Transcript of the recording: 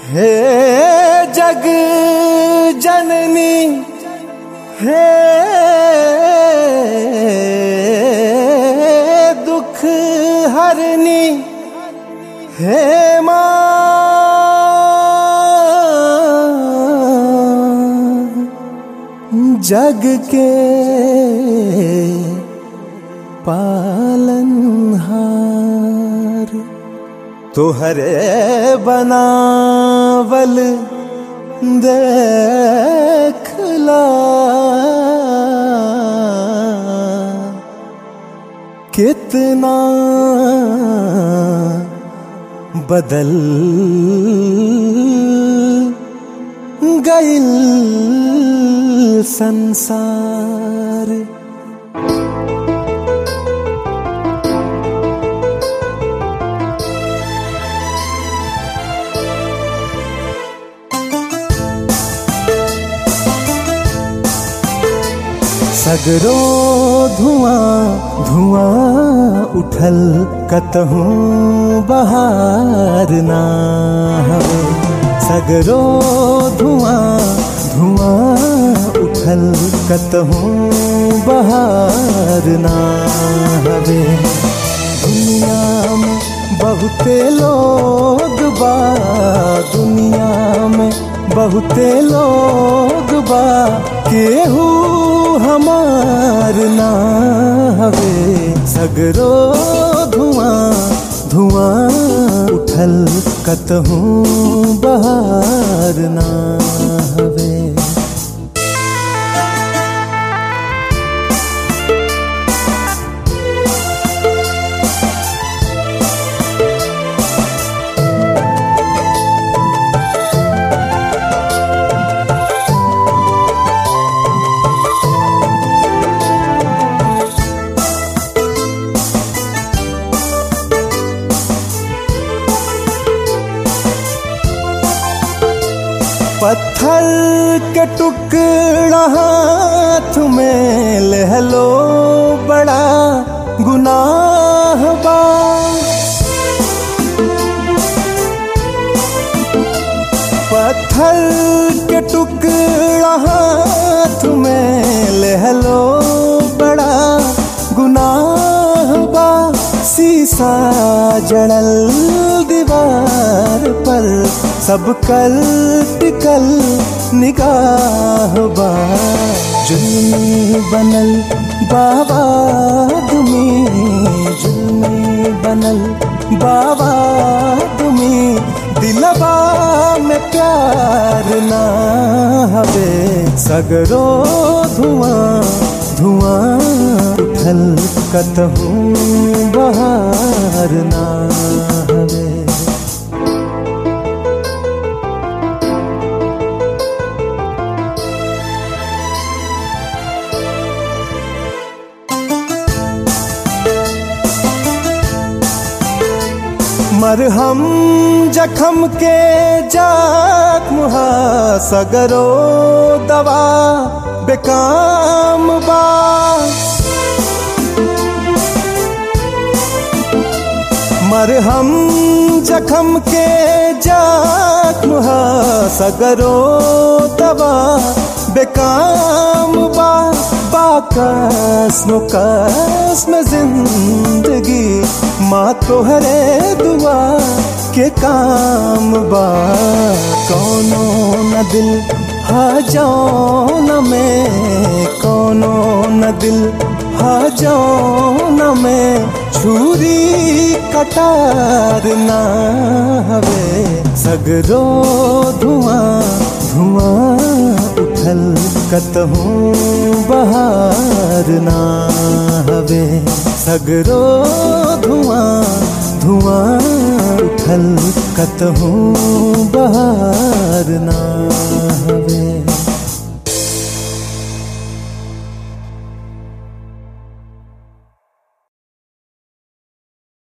हे जग जननी हे दुख हरनी हे माँ जग के पालनहार तुहरे बनावल देखला कितना बदल गइल संसार सगरो धुआं धुआं उठल कतहूँ बहार ना हवे सगरो धुआं धुआं उठल कतहूँ बहार ना हवे दुनिया में बहुते लोग बा दुनिया में बहुते लोग बा केहू हमार ना हवे सगरो धुआं धुआं उठल कतहूँ बहार ना हवे पत्थर के टुकड़ा हाथ में लहलो बड़ा गुनाह बा पत्थर के टुकड़ा हाथ में लहलो बड़ा गुनाह बा शीशा जड़ल दीवार पर सब कल टिकल निगाह बा जुल्मी बनल बाबा दुमी जुल्मी बनल बाबा दुमी दिलबा में प्यार ना हवे सगरो धुआं धुआं उठल कतहूँ बहार ना हवे मरहम जखम के जख्म हा सगरो दवा बेकाम बा मरहम जखम के जख्म हा सगरो दवा बेकाम बा बाकस्म कसम जिंदगी माँ तोहरे दुआ के काम बा कौनो न दिल हा न में कौनो न दिल हा न में छुरी कटार ना हवे सगरो धुआं धुआं उठल कतहूँ बहार ना हवे सगरो धुआं धुआं उठल कतहूँ बहार ना